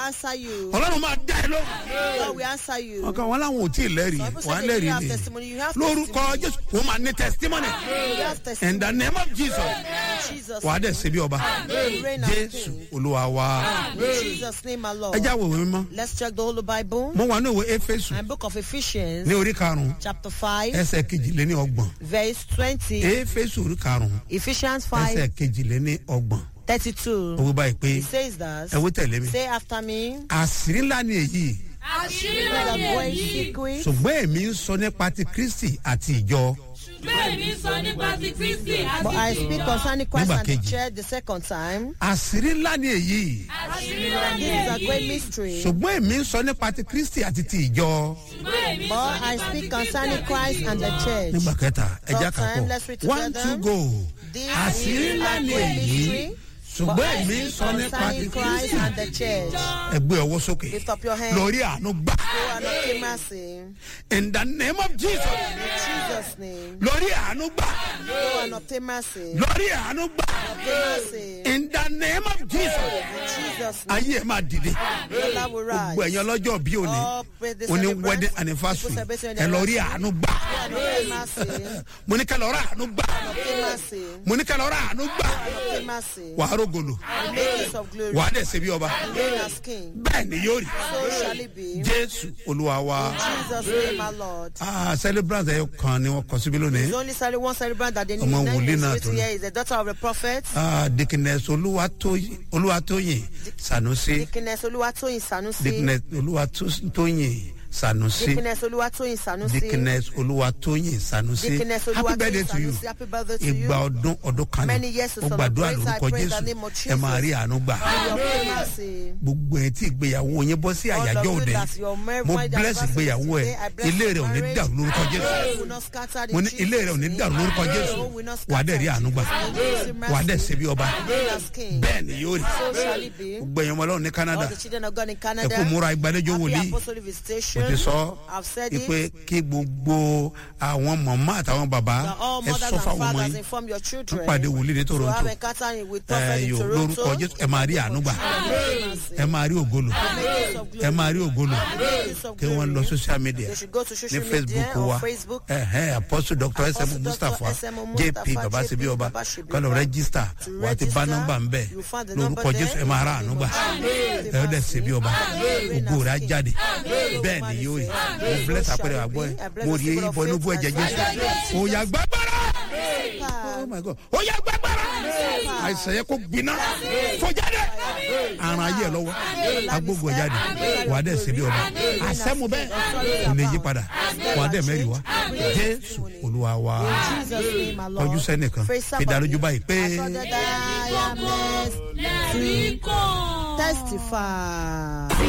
answer you. ọlọ́run máa dá ẹ lóhùn. God will answer you. ọkàn wọn làwọn ò tí ì lẹ́rìí Some people wọn á say they lẹ́rìí don't have ni testimony. You have lórúkọ testimony. jésù wọn máa ní testimony You have testimony. in the name of jesus Jesus. wà á dẹ̀ ṣe bí ọba You reign as jésù king. olúwa wa In Jesus' name, my Lord. ẹ já wòwe mímọ́ Let's check the Holy Bible. mo wà ní òwe éfésù And book of Ephesians, ní orí karùn-ún chapter 5, ẹsẹ̀ kejìléní ọgbọ̀n verse 20. éfésù orí karùn-ún Ephesians ẹsẹ̀ 5, kejìléní ọgbọ̀n 32. owó báyìí pé It says that. ẹ wí tẹ̀lé mi Say after me. àṣírí ńlá ni èyí àṣírí That lóde going èyí secret. ṣùgbọ́n èmi ń sọ nípa ti kristi àti ìjọ bẹ́ẹ̀ mi sọ nípa ti kristi But I àti ti speak ìjọ. concerning Christ Nígbà and the kejì. church the second time. àṣírí ńlá ni èyí àṣírí lóde This is a great èyí mystery. ṣùgbọ́n èmi ń sọ nípa ti kristi àti ti ìjọ bẹ́ẹ̀ mi But sọ I nípa speak ti concerning kristi Christ and the church. nígbà kẹta ẹja Third time, kàpọ̀ let's read one together. two go This àṣírí is ńlá a ni great èyí mystery. But ṣùgbọ́n I èmi ń speak sọ nípa ti concerning Christ kristi and the church. ẹgbẹ́ ọwọ́ sókè Lift up your hand. lórí àánú gbà Go and obtain mercy. in the name of jesus In Jesus' name. lórí àánú gbà Go and obtain mercy. lórí àánú gbà Obtain mercy. in the name of jesus In Jesus' name. ayé ẹ̀ máa dìde Your love will rise. gbogbo ẹ̀yin ọlọ́jọ́ bí òní All praise the òní celebrants, wedding people anniversary celebrating ẹ their lọ rí anniversary. àánú gbà Go and obtain mercy. mo ní ká lọ rà àánú gbà Obtain mercy. mo ní ká lọ rà àánú gbà Obtain mercy. wàá rògòlò Make use of glory. wàá dẹ̀ ṣe bí ọba Reign as king. bẹ́ẹ̀ ni yóò rí So shall it be. jésù olúwa wa Jesus name, my Lord. ah celebrant ẹ̀ kan ni wọ́n kọ síbí lónìí There's only cele- one celebrant that they need. Ọmọ Name wòlíì is náà written tó ní. here is the daughter of the prophet. ah dikines olúwatóyìn olúwatóyìn sanusi Dickiness Oluwatoyin Sanusi. dikines olúwatóyìn sanusi Dickiness Oluwatoyin Sanusi. dikines olúwatóyìn sanusi Dickiness happy birthday Oluwatoyin to you Sanusi. Happy birthday to you. ìgbà ọdún ọdún kan Many ní years to mo gbàdúrà celebrate. I lórúkọ pray in the jésù name of ẹ máa rí àánú gbà Your mercy. gbogbo ẹ tí ìgbéyàwó yẹn bọ́ sí All àyájọ́ of you òde that your marriage mo anniversary bless ìgbéyàwó ẹ today, I bless ilé your rẹ ò ní marriage. dàrú lórúkọ jésù Will not scatter in mo ní Jesus' ilé rẹ ò ní name. dàrú lórúkọ jésù Your will not wà á dẹ̀ rí scatter. àánú gbà Receive mercy. wà á dẹ̀ ṣe bí ọba Reign as king. bẹ́ẹ̀ ni yóò rí So shall it be. gbogbo ẹ̀yàn ọmọ ọlọ́run ní canada All the children of God in ẹ Canada. kó múra ìgbàlejò Happy wòlíì apostolic mo visitation. ti sọ I've said ipe it. kí gbogbo àwọn mọ̀mọ́ àtàwọn bàbá That all ẹ mothers sọ and fáwọn ọmọ fathers yín inform your children. ń pàdé wòlíì ní To have toronto encounter with ẹ prophet in yóò Toronto. lórúkọ jésù ẹ máa rí àánú gbà ẹ máa rí ògolo Make use of glory. ẹ máa rí ògolo Make use of kí wọ́n lọ glory. social media They should go to ní social facebook media wa or Facebook. ẹhẹn apostle dr Apostle sm Dr. mustapha S.M. jp Mustapha, babasebi JP ọba Babasebi kọlọ Ọba. rẹgísítà To wà á ti bá register, nọmba ń bẹ you find the lórúkọ number jésù there. ẹ máa rà àánú gbà Amen. ẹ ó dẹ̀ ṣe bí ọba Amen. ògo rẹ̀ á jáde Amen. bẹ́ẹ̀ ni yóò rí Amen. mo bless So àpẹẹrẹ shall it àgbọ̀ be. ẹ I bless mo the rí people of ibọ̀ inú bú faith ẹ̀jẹ̀ and jésù faith. òyà gbàgbára oh Amen. my god òyà gbàgbára àìsàn yẹ kó gbiná fọjáde àrùn ayé ẹ lọ́wọ́ agbógun ẹ jáde wà á dẹ̀ ṣe bí ọba àṣẹ́mu bẹ́ẹ̀ kò lè yí padà wà á dẹ̀ mẹ́rin wá jésù olúwa wa Jesus name, my Lord. kọjú sẹ́nìkan Praise fi dá lójú somebody. báyìí pé. I saw that I am blessed lẹ́rìí kàn. Testify.